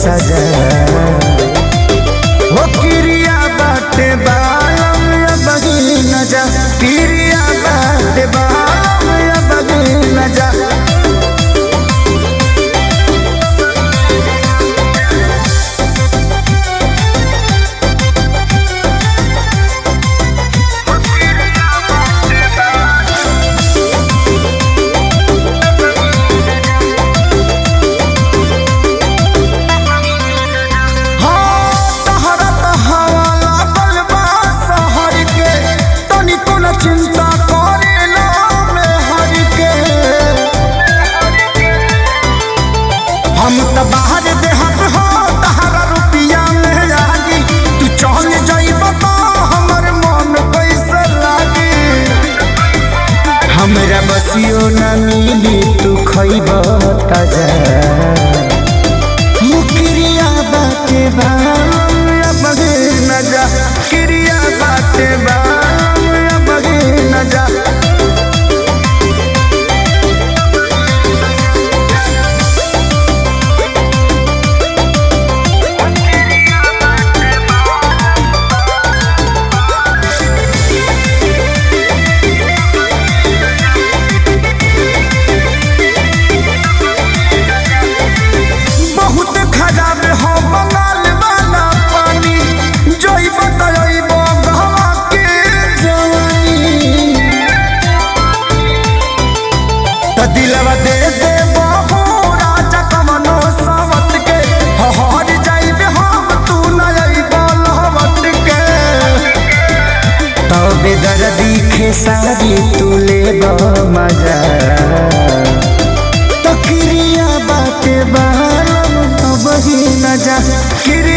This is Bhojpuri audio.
सजा हो किरिया बाटे बालम या बगी न जा किरिया बाटे बालम या बगी न जा चिंता करे ना में हर के हम त बाहर देहत हो तहरा रुपिया में लागी तू चल जाइब तो हमर मन कैसे लागी हमरा बसियो न मिली तू खइब ताजा मुकरिया बाटे बाम या बगे न जा किरिया बाटे बाम या बगे न जा बहुत खराब हो बंगाल वाला पानी जोई बताइब गहवा के जवानी त दिलवा दे दे बहु राजा कमनो सावत के हहर जाइब हम तू न अइब लहवत के तबे दर्दी खेसारी तू लेब मजा तो किरिया बाटे बालम तो बही न जा किरिया